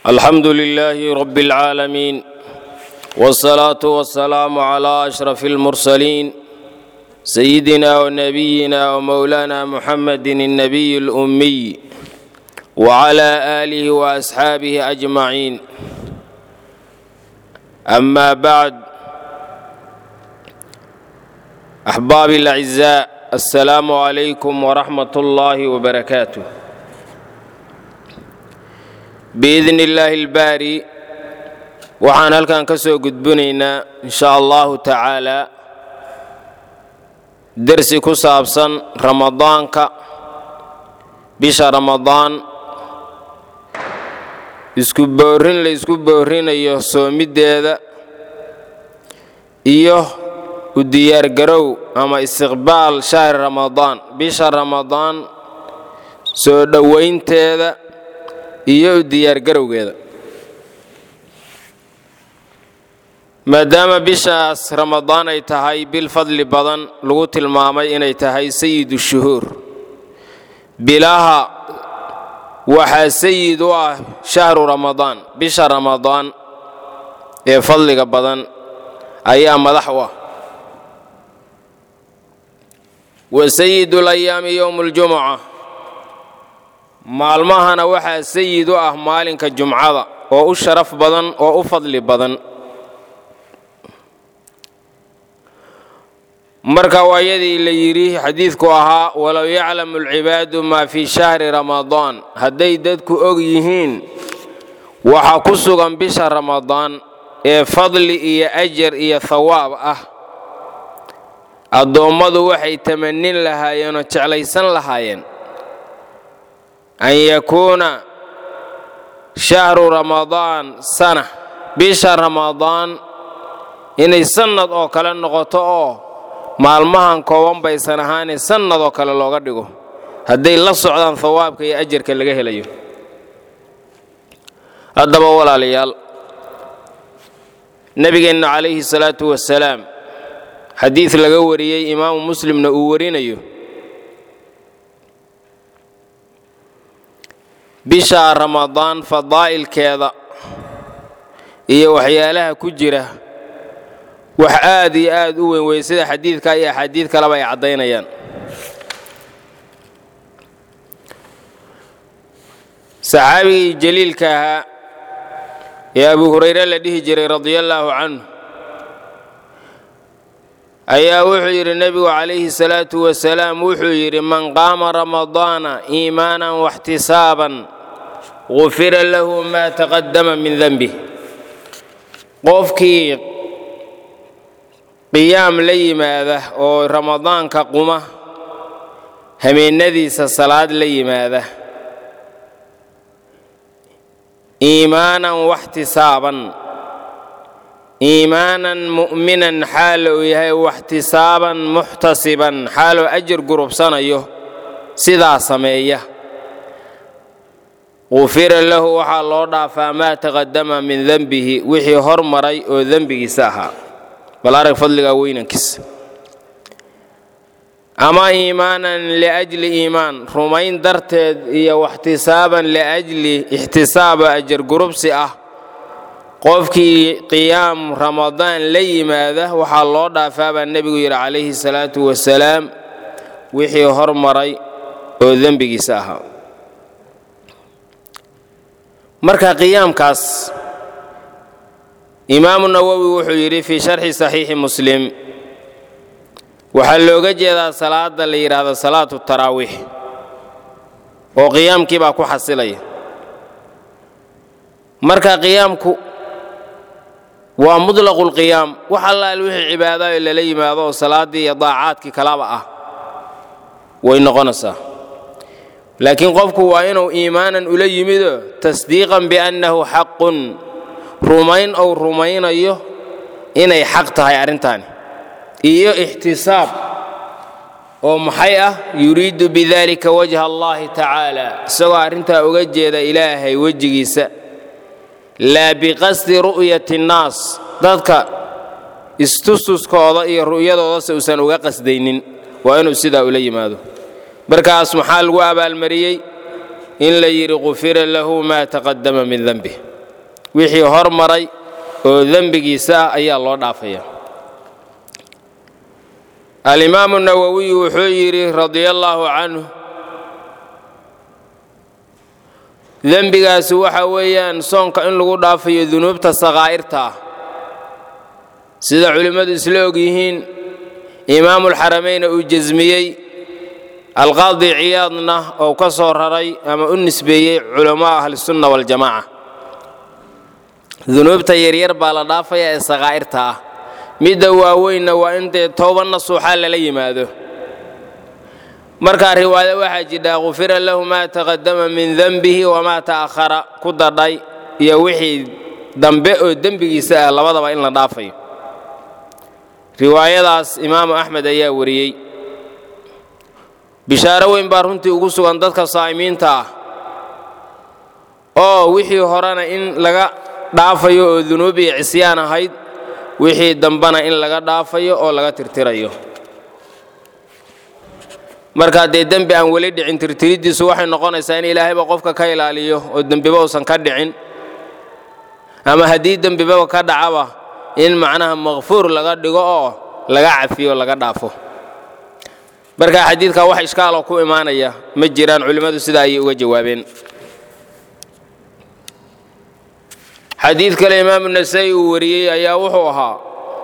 الحمد لله رب العالمين والصلاة والسلام على أشرف المرسلين سيدنا ونبينا ومولانا محمد النبي الأمي وعلى آله وأصحابه أجمعين أما بعد أحبابي الأعزاء السلام عليكم ورحمة الله وبركاته biidn illaahi albaari waxaan halkan ka soo gudbinaynaa insha allahu tacaalaa dersi ku saabsan ramadaanka bisha ramadaan isku boorrin la isku boorrinayo soomiddeeda iyo u diyaargarow ama istiqbaal shahri ramadaan bisha ramadaan soo dhowaynteeda iyo u diyaargarowgeeda maadaama bishaas ramadaan ay tahay bil fadli badan lagu tilmaamay inay tahay sayidu shuhuur bilaha waxaa sayid u ah shahru ramadaan bisha ramadaan ee fadliga badan ayaa madax u ah wa sayidu layaami yowmu ljumuca maalmahana waxaa sayid u ah maalinka jumcada oo u sharaf badan oo u fadli badan marka waayadii la yidhi xadiidku ahaa walow yaclamu alcibaadu maa fii shahri ramadaan hadday dadku og yihiin waxa ku sugan bisha ramadaan ee fadli iyo ajar iyo thawaab ah addoommadu waxay tamanin lahaayeenoo jeclaysan lahaayeen an yakuuna shahru ramadaan sana bisha ramadaan inay sannad oo kale noqoto oo maalmahan kooban baysan ahaane sannad oo kale looga dhigo hadday la socdaan hawaabka iyo ajarka laga helayo haddaba walaalayaal nebigeenna calayhi salaatu wasalaam xadiid laga wariyey imaamu muslimna uu warinayo bisha ramadaan fadaa'ilkeeda iyo waxyaalaha ku jira wax aad iyo aad u weyn wey sida xadiidka iyo axaadiid kaleba ay caddaynayaan saxaabigii jaliilka ahaa ee abu hurayre la dhihi jiray radiallaahu canhu ayaa wuxuu yidhi nebigu calayhi salaatu wasalaam wuxuu yidhi man qaama ramadaana iimaanan waxtisaaban gufira lahu maa taqadama min denbih qofkii qiyaam la yimaada oo ramadaanka quma habeennadiisa salaad la yimaada iimaanan waxtisaaban iimaanan mu'minan xaal uu yahay waxtisaaban muxtasiban xaaloo ajar gurubsanayo sidaa sameeya qufira lahu waxaa loo dhaafaa maa taqadama min denbihi wixii hormaray oo dembigiisa ahaa bal arag fadligaa weynankiisa ama iimaanan liajli iimaan rumayn darteed iyo waxtisaaban liajli ixtisaaba ajar gurubsi ah qofkii qiyaam ramadaan la yimaada waxaa loo dhaafaa baa nebigu yidhi calayhi salaatu wasalaam wixii hormaray oo dembigiisa ahaa marka qiyaamkaas imaamu nawowi wuxuu yidhi fii sharxi saxiixi muslim waxaa looga jeedaa salaada la yidhaahdo salaatu taraawiix oo qiyaamkii baa ku xasilaya marka qiyaamku waa mutlaqu lqiyaam wax allaal wixii cibaadayo lala yimaado oo salaaddii iyo daacaadkii kalaba ah way noqonaysaa laakiin qofku waa inuu iimaanan ula yimido tasdiiqan biannahu xaqun rumayn ou rumaynayo inay xaq tahay arrintaani iyo ixtisaab oo maxay ah yuriidu bidalika wajha allahi tacaala isagoo arrintaa uga jeeda ilaahay wejigiisa laa biqasdi ru'yati nnaas dadka istususkooda iyo ru'yadoodase uusan uga qasdaynin waa inuu sidaa ula yimaado markaas maxaa lagu abaalmariyey in la yidhi qufira lahu maa taqadama min denbih wixii hormaray oo dembigiisa ah ayaa loo dhaafaya alimaamu nawowiyu wuxuu yidhi radia allaahu canhu dembigaasi waxa weeyaan soonka in lagu dhaafayo dunuubta sakaa'irta ah sida culimmadu isla og yihiin imaamulxaramayna uu jasmiyey alqaadi ciyaadna oo ka soo raray ama u nisbeeyey culammaa ahlisunna waljamaaca dunuubta yaryar baa la dhaafaya ee sakaa'irta ah midda waaweynna waa in dee tooba nasuuxaa lala yimaado markaa riwaaya waxaa jidhaa khufira lahu maa taqadama min denbihi wamaa ta'ahara ku dadhay iyo wixii dambe oo dembigiisa ah labadaba in la dhaafayo riwaayadaas imaamu axmed ayaa wariyey bishaaro weyn baa runtii ugu sugan dadka saa'imiinta ah oo wixii horena in laga dhaafayo oo dunuub iyo cisyaan ahayd wixii dambena in laga dhaafayo oo laga tirtirayo markaa dee dembi aan weli dhicin tirtiriddiisu waxay noqonaysaa in ilaahayba qofka ka ilaaliyo oo dembiba uusan ka dhicin ama haddii dembibaba ka dhacaba in macnaha makfuur laga dhigo oo laga cafiyo laga dhaafo marka xadiidka wax ishkaaloo ku imaanaya ma jiraan culimmadu sidaa ayay uga jawaabeen xadiid kale imaamu nasaa'i uu wariyey ayaa wuxuu ahaa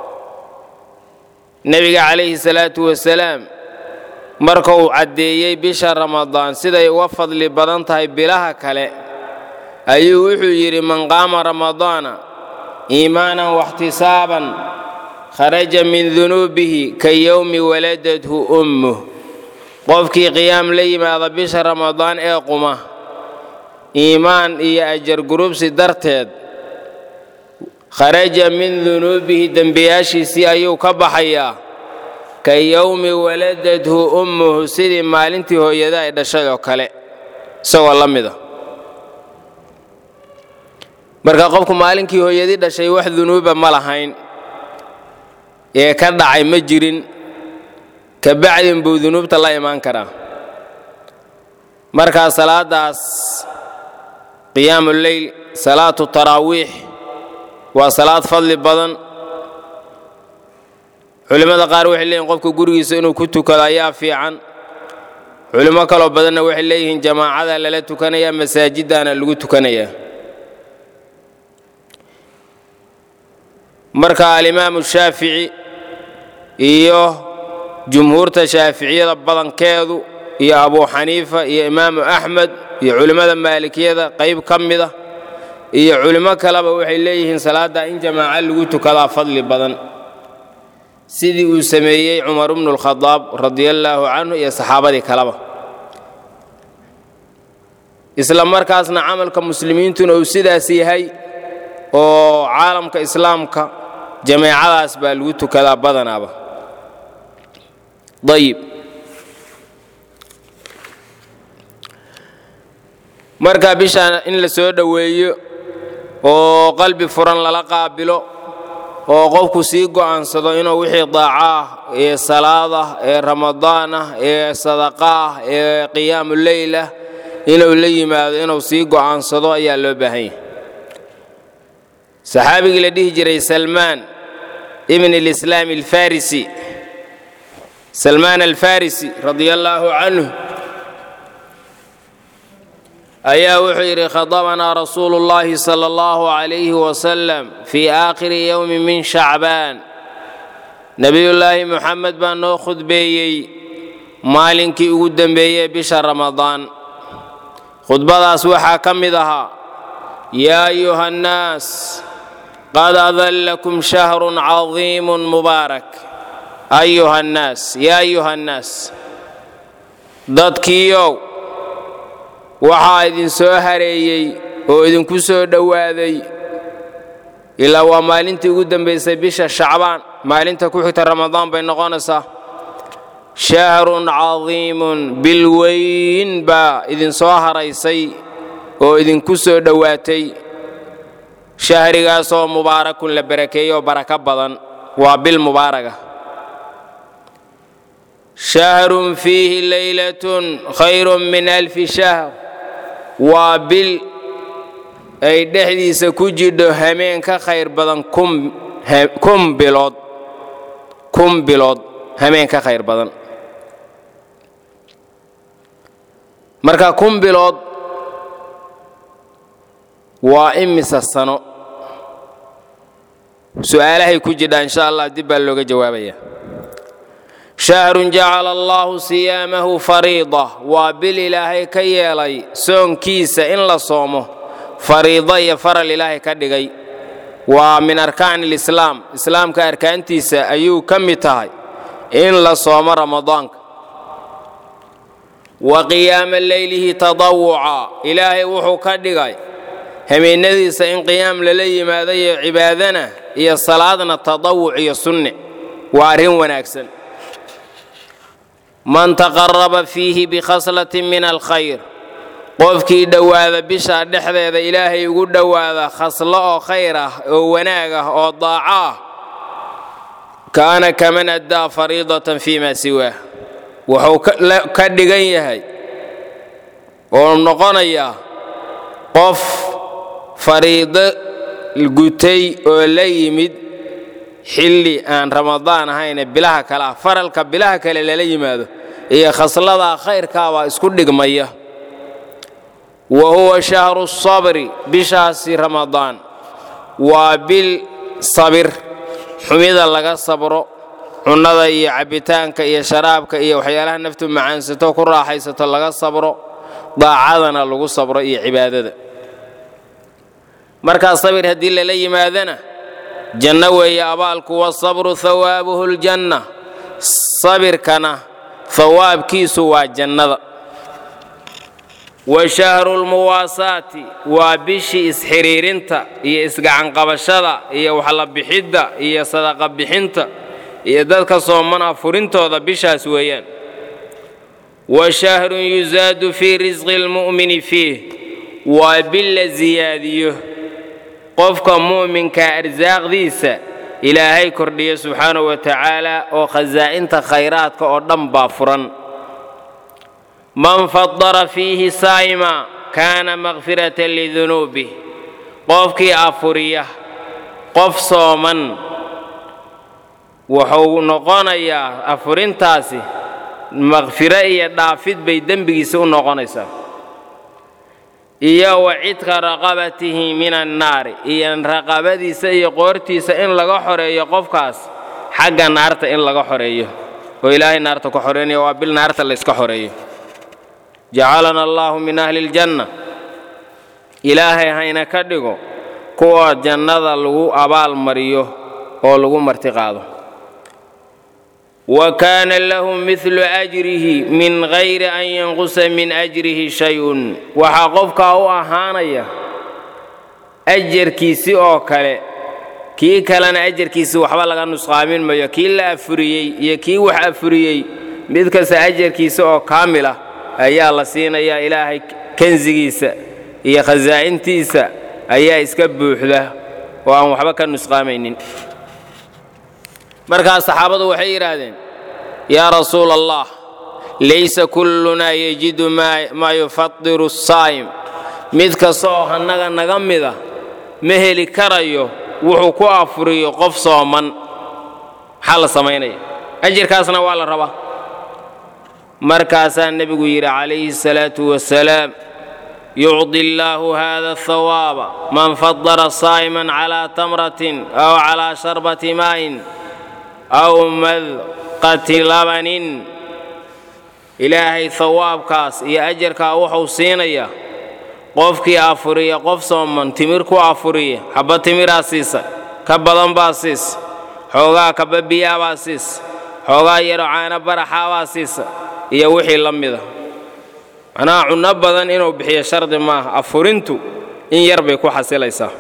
nebiga calayhi salaatu wasalaam marka uu caddeeyey bisha ramadaan siday uga fadli badan tahay bilaha kale ayuu wuxuu yidhi man qaama ramadaana iimaanan waxtisaaban kharaja min dunuubihi ka yowmi waladathu ummuh qofkii qiyaam la yimaada bisha ramadaan ee quma iimaan iyo ajar gurubsi darteed kharaja min dunuubihi dembiyaashiisii ayuu ka baxayaa ka yowmi waladathu ummuhu sidii maalintii hooyada ay dhashay oo kale isagoo la mida marka qofku maalinkii hooyadii dhashay wax dunuuba ma lahayn ee ka dhacay ma jirin ka bacdin buu dunuubta la imaan karaa markaa salaadaas qiyaamu leyl salaatu taraawiix waa salaad fadli badan culimmada qaar waxay leeyihin qofka gurigiisa inuu ku tukado ayaa fiican culimmo kaloo badanna waxay leeyihiin jamaacada lala tukanayaa masaajiddaana lagu tukanayaa marka alimaamu shaafici iyo jumhuurta shaaficiyada badankeedu iyo abuu xaniifa iyo imaamu axmed iyo culimmada maalikiyada qayb ka mida iyo culimmo kaleba waxay leeyihiin salaadda in jamaaco lagu tukadaa fadli badan sidii uu sameeyey cumar bnu lkhadaab radiallaahu canhu iyo saxaabadii kaleba isla markaasna camalka muslimiintuna uu sidaas yahay oo caalamka islaamka jameecadaas baa lagu tukadaa badanaaba ayib marka bishaan in la soo dhoweeyo oo qalbi furan lala qaabilo oo qofku sii go'aansado inuu wixii daaco ah ee salaad ah ee ramadaan ah ee sadaqa ah ee qiyaamu leyl ah inuu la yimaado inuu sii go'aansado ayaa loo baahan yahay saxaabigii la dhihi jiray salmaan ibn alislaam alfarisi salmaan alfarisi radia allaahu canhu ayaa wuxuu yidhi khadabanaa rasuulu اllahi sala allahu calayhi wasalam fii aakhiri yowmi min shacbaan nebiyullaahi muxamed baa noo khudbeeyey maalinkii ugu dembeeyey bisha ramadaan khudbadaas waxaa ka mid ahaa yaa ayuha annaas qad adallakum shahrun cadiimun mubaarak ayuha annaas yaa ayuha annaas dadkiiow waxaa idin soo hareeyey oo idinku soo dhowaaday ilaa waa maalintii ugu dambaysay bisha shacbaan maalinta ku xigta ramadaan bay noqonaysaa shahrun cadiimun bil weyn baa idinsoo haraysay oo idinku soo dhowaatay shahrigaasoo mubaarakun la barakeeyo oo barako badan waa bil mubaaraga shahrun fiihi leylatun khayrun min alfi shahr waa bil ay dhexdiisa ku jidho hameen ka khayr badan kun bilood kun bilood hameen ka khayr badan marka kun bilood waa imisa sano su'aalahay ku jidhaa insha allah dib baa looga jawaabaya shahrun jacala allaahu siyaamahu fariida waa bil ilaahay ka yeelay soonkiisa in la soomo fariido iyo faral ilaahay ka dhigay waa min arkaani lislaam islaamka arkaantiisa ayuu ka mid tahay in la soomo ramadaanka wa qiyaama leylihi tadawuca ilaahay wuxuu ka dhigay habeennadiisa in qiyaam lala yimaado iyo cibaadana iyo salaadna tadawuc iyo sunne waa arrin wanaagsan man taqaraba fiihi bikhaslatin min alkhayr qofkii dhowaada bisha dhexdeeda ilaahay ugu dhowaada khaslo oo khayr ah oo wanaag ah oo daaco ah kaana kaman addaa fariidatan fii maa siwaah wuxuu ka dhigan yahay oo noqonayaa qof fariido gutay oo la yimid xilli aan ramadaan ahayne bilaha kale ah faralka bilaha kale lala yimaado iyo khasladaa khayrkaabaa isku dhigmaya wa huwa shahru sabri bishaasi ramadaan waa bil sabir xumida laga sabro cunnada iyo cabbitaanka iyo sharaabka iyo waxyaalaha naftu macaansato ku raaxaysato laga sabro daacadana lagu sabro iyo cibaadada markaa sabir haddii lala yimaadana janno weeye abaalku wasabru hawaabuhu ljanna sabirkana hawaabkiisu waa jannada wa shahru lmuwaasaati waa bishii isxiriirinta iyo isgacanqabashada iyo waxla bixidda iyo sadaqa bixinta iyo dadka sooman afurintooda bishaas weeyaan wa shahrun yusaadu fii risqi lmu'mini fiih waa bil la siyaadiyo qofka mu'minka arsaaqdiisa ilaahay kordhiya subxaanahu wa tacaala oo khasaa'inta khayraadka oo dhan baa furan man fadara fiihi saa'ima kaana makfiratan lidunuubih qofkii afuriya qof sooman wuxuu noqonayaa afurintaasi makfiro iyo dhaafid bay dembigiisa u noqonaysaa iyo wa cidka raqabatihi min annaari iyo raqabadiisa iyo qoortiisa in laga xoreeyo qofkaas xagga naarta in laga xoreeyo oo ilaahay naarta ku xoreynaya waa bil naarta layska xoreeyo jacalana allaahu min ahli ljanna ilaahay hayna ka dhigo kuwa jannada lagu abaal mariyo oo lagu martiqaado wa kaana lahu midlu ajrihi min gayri an yanqusa min ajrihi shay-un waxaa qofkaa u ahaanaya ajarkiisi oo kale kii kalena ajarkiisi waxba laga nusqaamin mayo kii la afuriyey iyo kii wax afuriyey mid kasta ajarkiisa oo kaamil ah ayaa la siinayaa ilaahay kansigiisa iyo khasaa'intiisa ayaa iska buuxda oo aan waxba ka nusqaamaynin markaas saxaabadu waxay yidhaahdeen yaa rasuula allah laysa kullunaa yejidu maa yufadiru asaa'im mid kasta oo annaga naga mida ma heli karayo wuxuu ku afuriyo qof sooman maxaa la samaynaya ajirkaasna waa la rabaa markaasaa nebigu yidhi calayhi salaatu wasalaam yucdi allaahu hada ahawaaba man fadara saa'iman calaa tamratin aw calaa sharbati maa'in aw madqati labanin ilaahay hawaabkaas iyo ajarkaa wuxuu siinayaa qofkii afuriya qof sooman timir ku afuriya xabba timiraa siisa ka badan baa siisa xoogaa kaba biyaabaa siisa xoogaa yaro caano baraxaabaa siisa iyo wixii la mida macnaha cunno badan inuu bixiyo shardi maaha afurintu in yar bay ku xasilaysaa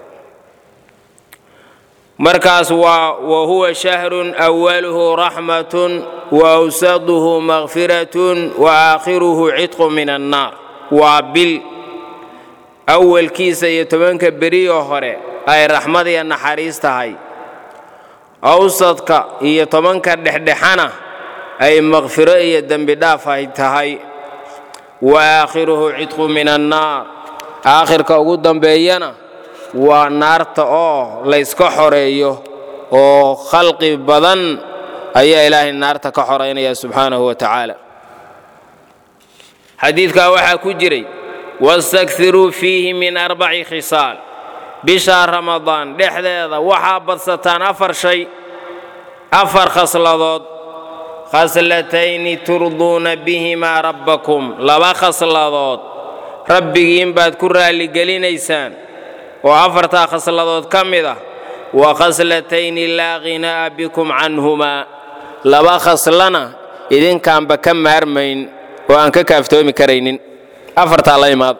markaas waa wa huwa shahrun awaluhu raxmatun wa awsaduhu makfiratun wa aakhiruhu cidqu min annaar waa bil awalkiisa iyo tobanka beriyo hore ay raxmad iyo naxariis tahay awsadka iyo tobanka dhexdhexana ay makfiro iyo dembi dhaaf ay tahay wa aakhiruhu cidqu min annaar aakhirka ugu dambeeyana waa naarta oo layska xoreeyo oo khalqi badan ayaa ilaahay naarta ka xoraynaya subxaanahu wa tacaala xadiidkaa waxaa ku jiray wastakiruu fiihi min arbaci khisaal bisha ramadaan dhexdeeda waxaa badsataan afar shay afar khasladood khaslatayni turduuna bihimaa rabbakum laba khasladood rabbigiin baad ku raalligelinaysaan oo afartaa khasladood ka mid ah wa khaslatayni laa ghinaa'a bikum canhumaa laba khaslana idinkaanba ka maarmayn oo aan ka kaaftoomi karaynin afartaa la imaado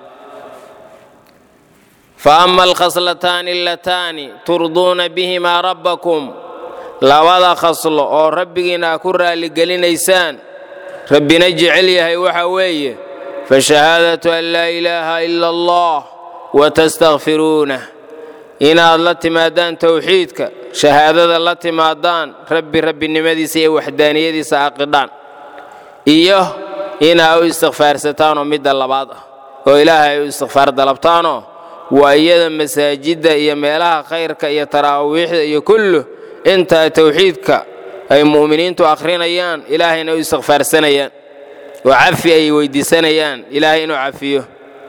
fa ama alkhaslataani allataani turduuna bihimaa rabbakum labada khaslo oo rabbigiina aa ku raalligelinaysaan rabbina jecel yahay waxa weeye fa shahaadatu an laa ilaaha ila allah wa tastakfiruunah inaad la timaadaan towxiidka shahaadada la timaadaan rabbi rabbinimadiisa iyo waxdaaniyadiisa aqidhaan iyo inaa u istikfaarsataanoo midda labaad ah oo ilaahay u istikfaar dalabtaanoo waa iyada masaajidda iyo meelaha khayrka iyo taraawiixda iyo kullu intaa towxiidka ay mu'miniintu akhrinayaan ilaahayna u istikfaarsanayaan oo cafi ay weydiisanayaan ilaahay inuu cafiyo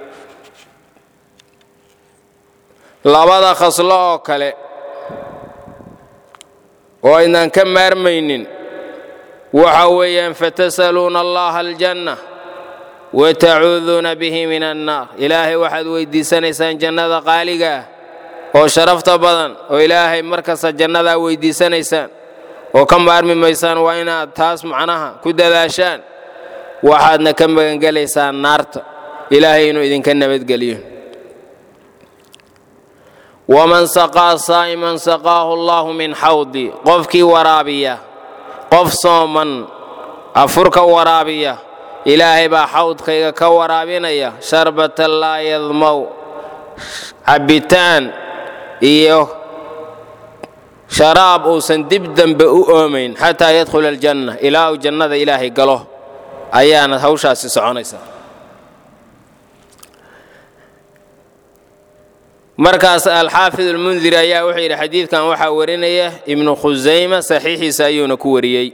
labada khaslo oo kale oo aynaan ka maarmaynin waxa weeyaan fatasaluuna allaha aljanna wa tacuuduuna bihi min annaar ilaahay waxaad weydiisanaysaan jannada qaaliga ah oo sharafta badan oo ilaahay markasta jannadaa weydiisanaysaan oo ka maarmi maysaan waa inaad taas macnaha ku dadaashaan waxaadna ka magangelaysaan naarta ilaahay inuu idinka nabadgeliyo waman saqaa saa'iman saqaahu allaahu min xawdi qofkii waraabiya qof sooman afurka waraabiya ilaahay baa xawdkayga ka waraabinaya sharbatan laa yadmow cabbitaan iyo sharaab uusan dib dambe u oomayn xataa yadkhula aljanna ilaa uu jannada ilaahay galo ayaana hawshaasi soconaysa markaas alxaafid almundiri ayaa wuxuu yidhi xadiidkan waxaa warinaya ibnu khusayma saxiixiisa ayuuna ku wariyey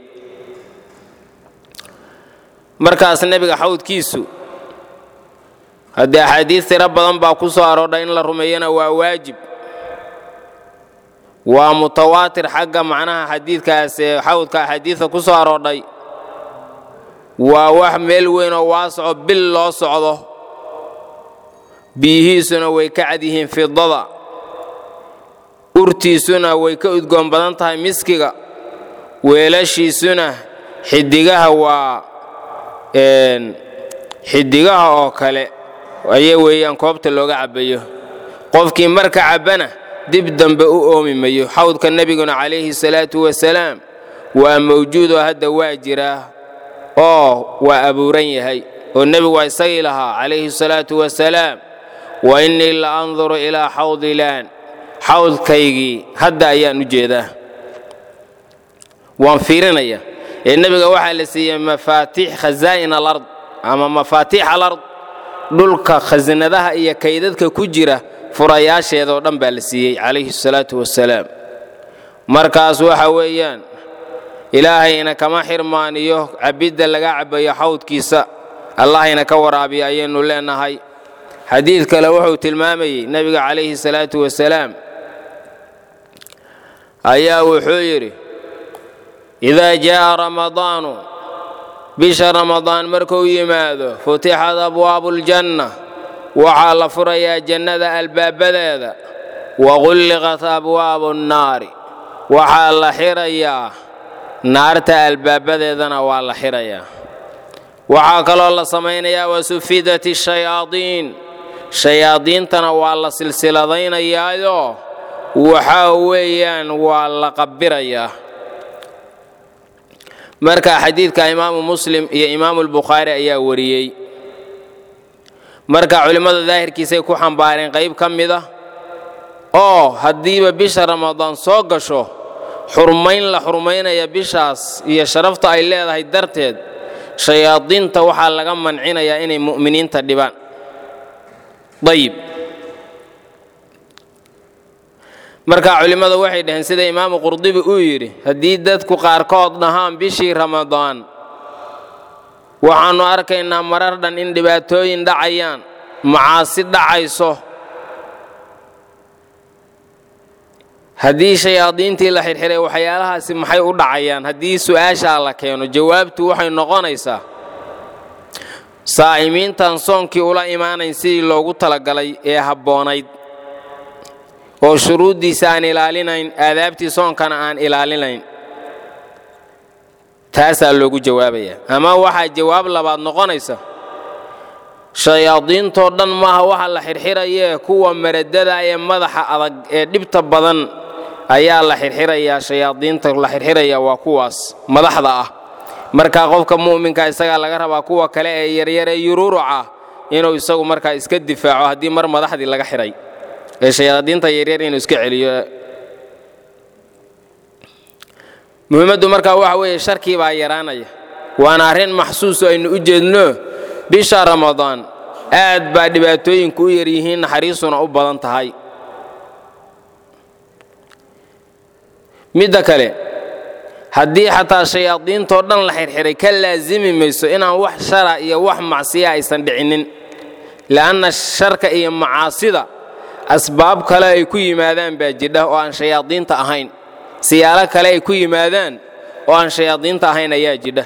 markaas nebiga xawdkiisu haddii axaadiis tiro badan baa ku soo aroodha in la rumeeyana waa waajib waa mutawaatir xagga macnaha xadiidkaas ee xawdka axaadiista ku soo aroodhay waa wax meel weyn oo waasoco bil loo socdo biyihiisuna way ka cad yihiin fidada urtiisuna way ka udgoon badan tahay miskiga weelashiisuna xidigaha waa xidigaha oo kale aya weeyaan koobta looga cabbayo qofkii marka cabbana dib dambe u oomi mayo xawdka nebiguna calayhi salaatu wasalaam waa mawjuud oo hadda waa jiraa oo waa abuuran yahay oo nebigu waa isagii lahaa calayhi salaatu wasalaam wa innii la anduru ilaa xawdilaan xawdkaygii hadda ayaan u jeedaa waan fiirinaya ee nebiga waxaa la siiyey mafaatiix khasaa'in alard ama mafaatiix alard dhulka khasanadaha iyo kaydadka ku jira furayaasheeda oo dhan baa la siiyey calayhi salaatu wasalaam markaas waxa weeyaan ilaahayna kama xirmaaniyo cabbidda laga cabbayo xawdkiisa allahayna ka waraabiya ayaynu leenahay xadiid kale wuxuu tilmaamayey nebiga calayhi salaatu wasalaam ayaa wuxuu yidhi idaa jaa'a ramadaanu bisha ramadaan markuu yimaado futixad abwaabuuljanna waxaa la furayaa jannada albaabadeeda waqulliqat abwaabu nnaari waxaa la xirayaa naarta albaabadeedana waa la xirayaa waxaa kaloo la samaynayaa wasufidat shayaadiin shayaadiintana waa la silsiladaynayaayoo waxaa weeyaan waa la qabbirayaa marka xadiidka imaamu muslim iyo imaamu lbukhaari ayaa wariyey marka culimmada daahirkiisay ku xambaareen qayb ka mid ah oo haddiiba bisha ramadaan soo gasho xurmayn la xurmaynaya bishaas iyo sharafta ay leedahay darteed shayaadiinta waxaa laga mancinayaa inay mu'miniinta dhibaan ayib marka culimmadu waxay dhaheen sida imaamu qurdibi uu yidhi haddii dadku qaarkood dhahaan bishii ramadaan waxaannu arkaynaa marar dhan in dhibaatooyin dhacayaan macaasi dhacayso haddii shayaadiintii la xirxiray waxyaalahaasi maxay u dhacayaan haddii su'aashaa la keeno jawaabtu waxay noqonaysaa saa'imiintan soonkii ula imaanayn sidii loogu talagalay ee habboonayd oo shuruuddiisa aan ilaalinayn aadaabtii soonkana aan ilaalinayn taasaa loogu jawaabayaa ama waxaa jawaab labaad noqonaysa shayaadiintoo dhan maaha waxa la xirxirayee kuwa maradada ee madaxa adag ee dhibta badan ayaa la xirxirayaa shayaadiinta la xirxiraya waa kuwaas madaxda ah markaa qofka mu'minka isagaa laga rabaa kuwa kale ee yaryaree yururuca inuu isagu markaa iska difaaco haddii mar madaxdii laga xidhay ee shayaadiinta yaryar inuu iska celiyo muhiimaddu markaa waxa weeye sharkii baa yaraanaya waana arrin maxsuuso aynu u jeedno bisha ramadaan aad baa dhibaatooyinku u yaryihiin naxariisuna u badan tahay midda kale haddii xataa shayaadiintoo dhan la xirxiray ka laasimi mayso inaan wax shara iyo wax macsiya aysan dhicinin la'anna sharka iyo macaasida asbaab kale ay ku yimaadaan baa jidha oo aan shayaadiinta ahayn siyaalo kale ay ku yimaadaan oo aan shayaadiinta ahayn ayaa jidha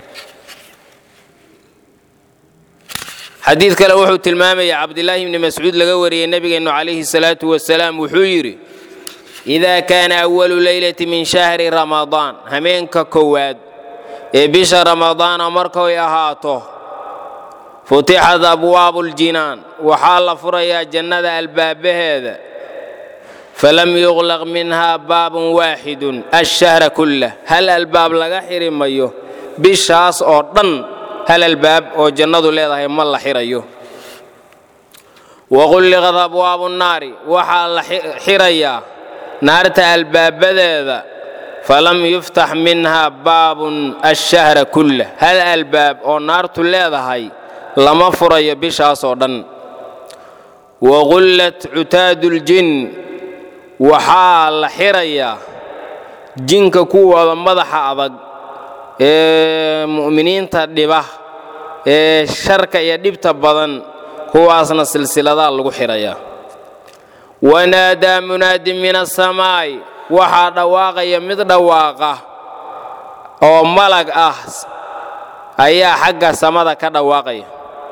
xadiid kale wuxuu tilmaamaya cabdilaahi bni mascuud laga wariyey nebigeennu calayhi salaatu wasalaam wuxuu yidhi idaa kaana awalu leylati min shahri ramadaan hameenka kowaad ee bisha ramadaana markay ahaato futixat abwaabu ljinaan waxaa la furayaa jannada albaabaheeda falam yuqlaq minhaa baabun waaxidun ashahra kullah hal albaab laga xiri mayo bishaas oo dhan hal albaab oo jannadu leedahay ma la xirayo waqulliqad abwaabu nnaari waxaa la xirayaa naarta albaabadeeda falam yuftax minhaa baabun ashahra kullah hal albaab oo naartu leedahay lama furayo bishaas oo dhan waqullat cutaadu ljin waxaa la xirayaa jinka kuwooda madaxa adag ee mu'miniinta dhiba ee sharka iyo dhibta badan kuwaasna silsiladaa lagu xirayaa wanaadaa munaadin min asamaa'i waxaa dhawaaqaya mid dhawaaqa oo malag ah ayaa xagga samada ka dhawaaqaya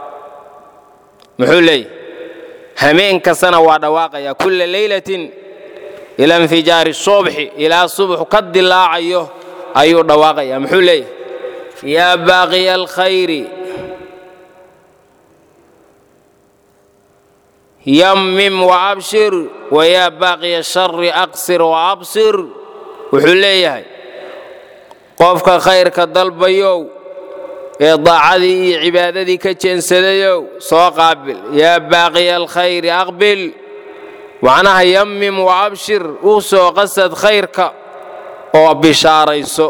muxuu leeyahy hameen kastana waa dhawaaqaya kulla leylatin ila infijaari subxi ilaa subxu ka dilaacayo ayuu dhawaaqaya muxuu leeyahy yaa baaqiya alkhayri yammim waabshir wayaa baaqiya shari aqsir waabsir wuxuu leeyahay qofka khayrka dalbayow ee daacadii iyo cibaadadii ka jeensadayow soo qaabil yaa baaqiya alkhayri aqbil macnaha yammim waabshir u soo qasad khayrka oo bishaarayso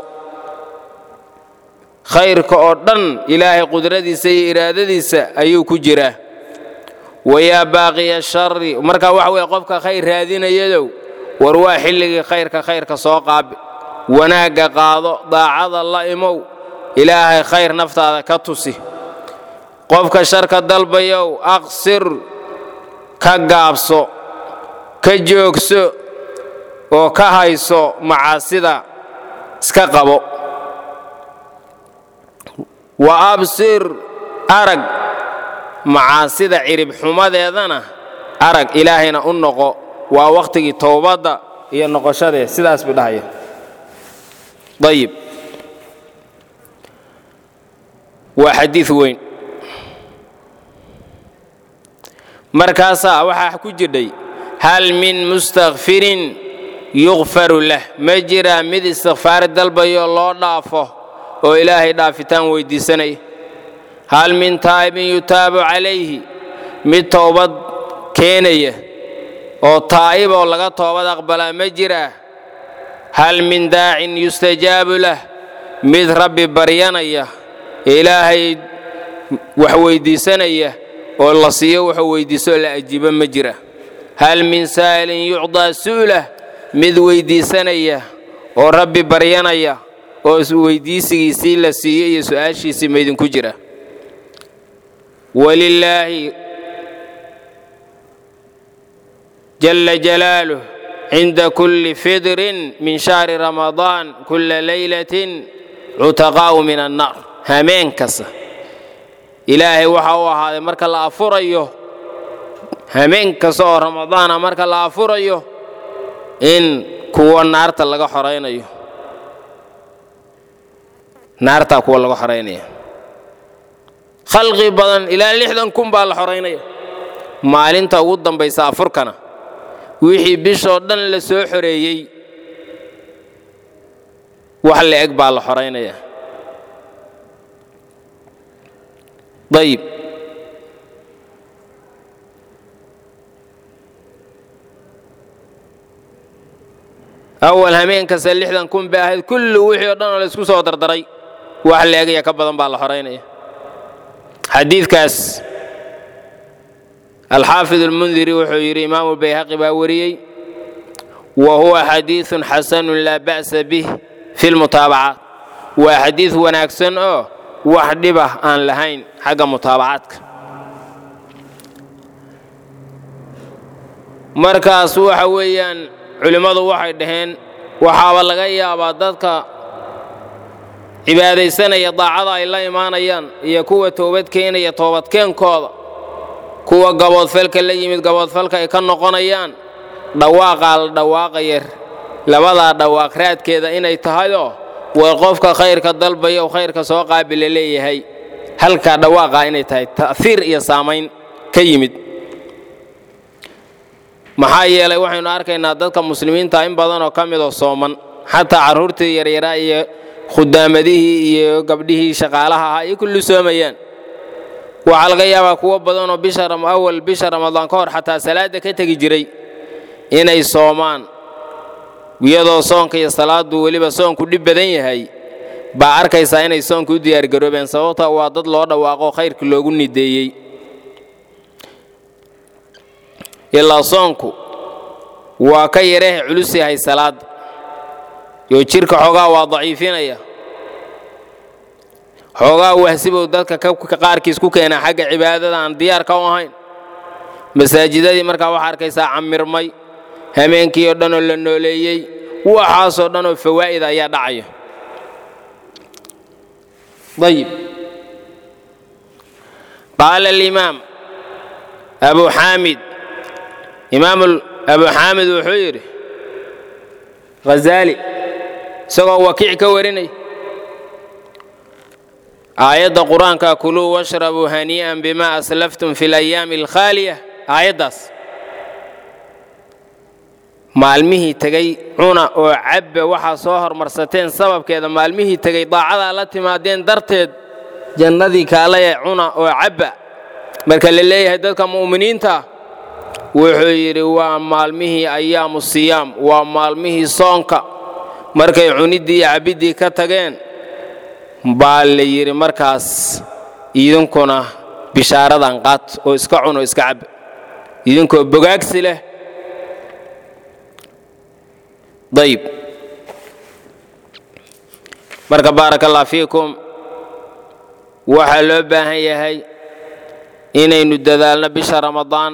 khayrka oo dhan ilaahay qudradiisa iyo iraadadiisa ayuu ku jiraa wayaa baaqiya shari marka waxa weye qofka khayr raadinayadow war waa xilligii khayrka khayrka soo qaabil wanaagga qaado daacada la imow ilaahay khayr naftaada ka tusi qofka sharka dalbayow aqsir ka gaabso ka joogso oo ka hayso macaasida iska qabo wa absir arag macaasida cirib xumadeedana arag ilaahayna u noqo waa wakhtigii towbadda iyo noqoshadee sidaas buu dhahaya ayib waa xadiid weyn markaasaa waxaa ku jidhay hal min mustakfirin yukfaru lah ma jiraa mid istikfaar dalbayo loo dhaafo oo ilaahay dhaafitaan weyddiisanaya hal min taa'ibin yutaabu calayhi mid toobad keenaya oo taa'ib oo laga toobad aqbalaa ma jiraa hal min daacin yustajaabu lah mid rabbi baryanaya ilaahay wax weyddiisanaya oo la siiyo wuxuu weyddiiso la ajiibo ma jira hal min saa'ilin yucdaa su'lah mid weyddiisanaya oo rabbi baryanaya oo weyddiisigiisii la siiyey iyo su'aashiisii maydinku jira walilaahi jala jalaaluh cinda kulli fidrin min shahri ramadaan kulla laylatin cutaqaa'u min annaar hameen kasta ilaahay waxa u ahaaday marka la afurayo hameen kasta oo ramadaana marka la afurayo in kuwa naarta laga xoraynayo naartaa kuwa laga xoraynaya khalqi badan ilaa lixdan kun baa la xoraynaya maalinta ugu dambaysa afurkana wixii bishoo dhan la soo xoreeyey wax la eg baa la xoraynaya ayib awal hameen kasta lixdan kun bay ahayd kulli wixii o dhan oo la isku soo dardaray wax la egaya ka badan baa la xoraynaya xadiidkaas alxaafid almundiri wuxuu yidhi imaamu bayhaqi baa wariyey wa huwa xadiidun xasanun laa ba'sa bih fi lmutaabacaat waa xadiid wanaagsan oo wax dhibah aan lahayn xagga mutaabacaadka markaas waxa weeyaan culimmadu waxay dhaheen waxaaba laga yaabaa dadka cibaadaysanaya daacada ay la imaanayaan iyo kuwa toobad keenaya toobadkeenkooda kuwa gaboodfalka la yimid gaboodfalka ay ka noqonayaan dhawaaqaa la dhawaaqaya labadaa dhawaaq raadkeeda inay tahayoo way qofka khayrka dalbaya u khayrka soo qaabila leeyahay halkaa dhawaaqaa inay tahay ta'hiir iyo saamayn ka yimid maxaa yeelay waxaynu arkaynaa dadka muslimiinta in badanoo ka midoo sooman xataa carruurtii yaryaraa iyo khudaamadihii iyo gabdhihii shaqaalaha ahaa iyo kulli soomayaan waxaa laga yaabaa kuwo badanoo bisha awal bisha ramadaan ka hor xataa salaadda ka tegi jiray inay soomaan iyadoo soonka iyo salaaddu weliba soonku dhib badan yahay baa arkaysaa inay soonka u diyaargaroobeen sababta waa dad loo dhawaaqo khayrka loogu nideeyey ilaa soonku waa ka yarehe culus yahay salaadda yoo jidhka xoogaa waa daciifinaya xoogaa wahsibow dadka qaarkiis ku keenaa xagga cibaadada aan diyaarka u ahayn masaajidadii markaa waxaa arkaysaa camirmay hameenkii oo dhanoo la nooleeyey waxaasoo dhanoo fawaa'id ayaa dhacaya ayib qaala alimaam abu xaamid imaam abu xaamid wuxuu yidhi hazaali isagoo wakiic ka warinay aayadda qur-aanka kuluu washrabuu hanii'an bima aslaftum fi alayaami alkhaaliya aayaddaas maalmihii tegey cuna oo cabba waxaa soo hormarsateen sababkeeda maalmihii tegey daacadaa la timaadeen darteed jannadii kaalaya cuna oo cabba marka la leeyahay dadka mu'miniinta wuxuu yidhi waa maalmihii ayaamu siyaam waa maalmihii soonka markay cuniddii iyo cabiddii ka tageen baa la yidhi markaas idinkuna bishaaradan qaat oo iska cun oo iska cab idinkoo bogaagsi leh dayib marka baaraka allah fiikum waxaa loo baahan yahay inaynu dadaalno bisha ramadaan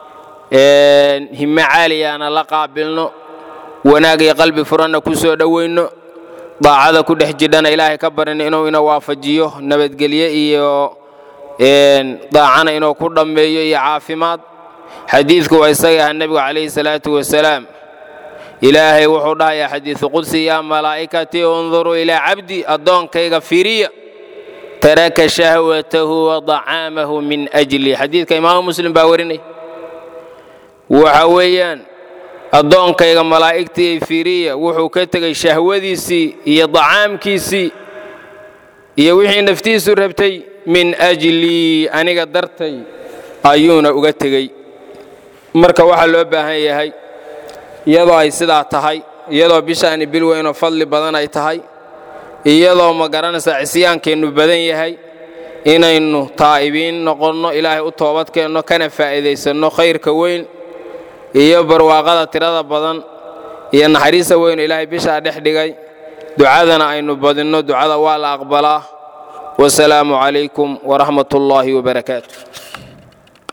hime caaliyaana la qaabilno wanaag iyo qalbi furanna ku soo dhowayno daacada ku dhex jidhana ilaahay ka barin inuu ina waafajiyo nabadgelye iyo daacana inuu ku dhammeeyo iyo caafimaad xadiidku waa isaga aha nebigu calayhi salaatu wasalaam ilaahay wuxuu dhahayaa xadiidu qudsi yaa malaa'ikatii unduruu ilaa cabdi addoonkayga firiya taraka shahwatahu wa dacaamahu min ajli xadiidka imaamu muslim baa warinay waxa weeyaan addoonkayga malaa'igtii firiya wuxuu ka tegey shahwadiisii iyo dacaamkiisii iyo wixii naftiisu rabtay min ajlii aniga dartay ayuuna uga tegey marka waxaa loo baahan yahay iyadoo ay sidaa tahay iyadoo bishaani bil weynoo fadli badan ay tahay iyadoo ma garanaysaa cisyaankeennu badan yahay inaynu taa'ibiin noqonno ilaahay u toobadkeenno kana faa'iidaysanno khayrka weyn iyo barwaaqada tirada badan iyo naxariista weynu ilaahay bishaa dhex dhigay ducadana aynu badinno ducada waa la aqbalaa wasalaamu calaykum waraxmat ullaahi wabarakaatu